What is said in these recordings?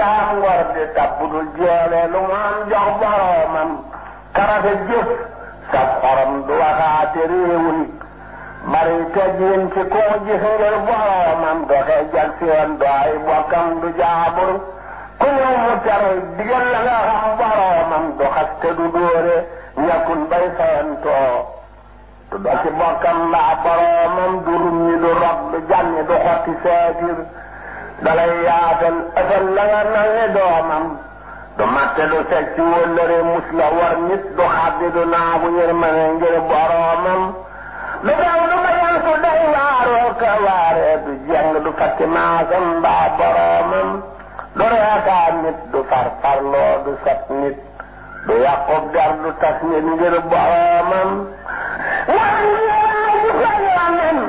am ngor di tab budul jeele lu mu am jox boromam karafe jëf sa xorom du waxaate réewul bari teggin ci koo gis ngir boromam doxe jag seen do ay bokkam du jaabur ku ñëw mu tere digal la nga xam boromam du xaste du dóore ñàkkul bay fayantoo du do ci bokkam mbaa boromam du rumñi du rob du jànni du xotti seetir dalay yaatal ësal la nga nange doomam du matte du seg ci wëllëre mus la war nit du xaddi du naagu yërmane ngir boromam du daw du bayan su day waaroo ka waaree du jeng du fatti maasam mbaa boromam du reekaa nit du farfarloo du sat nit du yàqub der du tas nit ngir boromam waan ngiraa ci fay lamen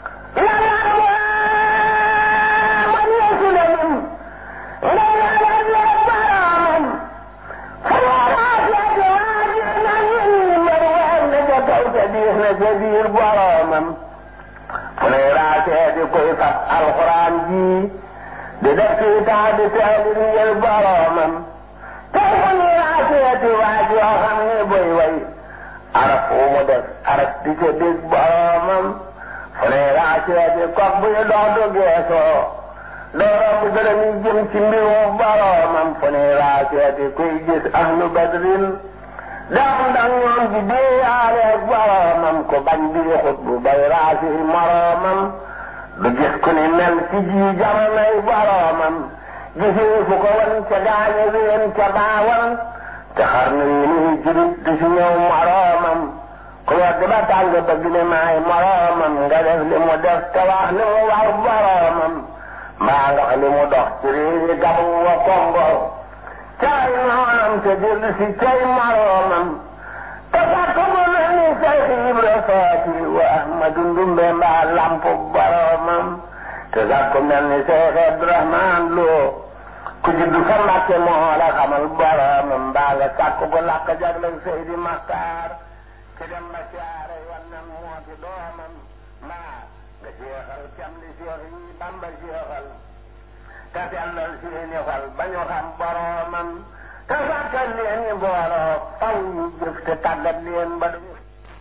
biir boromam fu ne raasee di koy fat alxuraan ji di def ci taa di teelir ngir boromam tey fu ne raasee di waaj yoo xam ne boy way araf wu mu def araf di ca dégg boromam fu ne raasee di kok buy dox du geesoo doo romb dërëm yi jëm ci mbirum boromam fu ne raasee di koy gis ahlu badrin dam ndax ñoom di déeyaale boromam ko bañ di xut bu bay raasi moromam du gis ku ni mel ci ji jamonoy boromam gisee fu ko wan ca gaañe ween ca baawan te xar na yi nuy jurit du si ñëw moromam ku wedd ba tàng bëgg ne maay moromam nga def li mu def te wax li mu war boromam mbaa nga li mu dox ci réewi gabu wa kongo cay noonam te dellu si cay moroomam te fàkk bu mel ni Seex Ibra Faati wa Ahmadu Ndumbe mbaa lamp boromam te fàkk mel ni Seex Abdurahmaan Lo ku juddu fa Mbàkke moo la xamal boromam mbaa nga sàkk bu làkk jagleel Seydi Maxtaar ci dem ba siyaare wannan moo di doomam mbaa nga jeexal cam li Seex yi Bamba jeexal te sellal seeni xol ba ñu xam boromam te sàkkal leen ñu booloo faw ñu jëf te tàggat leen ba duñu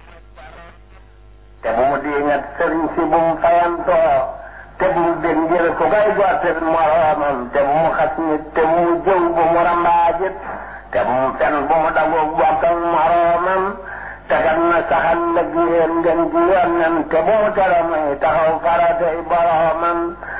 te bu mu diingat sëriñ si bu mu fayantoo te bu mu dégg ngir ku koy gottil moromam te bu mu xas nit te bu mu jëw bu mu rambaajit te bu mu fen bu mu dagoog bokkal moromam te kat na saxal lëg yéen ngeen ji yoon te bu mu tere muy taxaw faratay boromam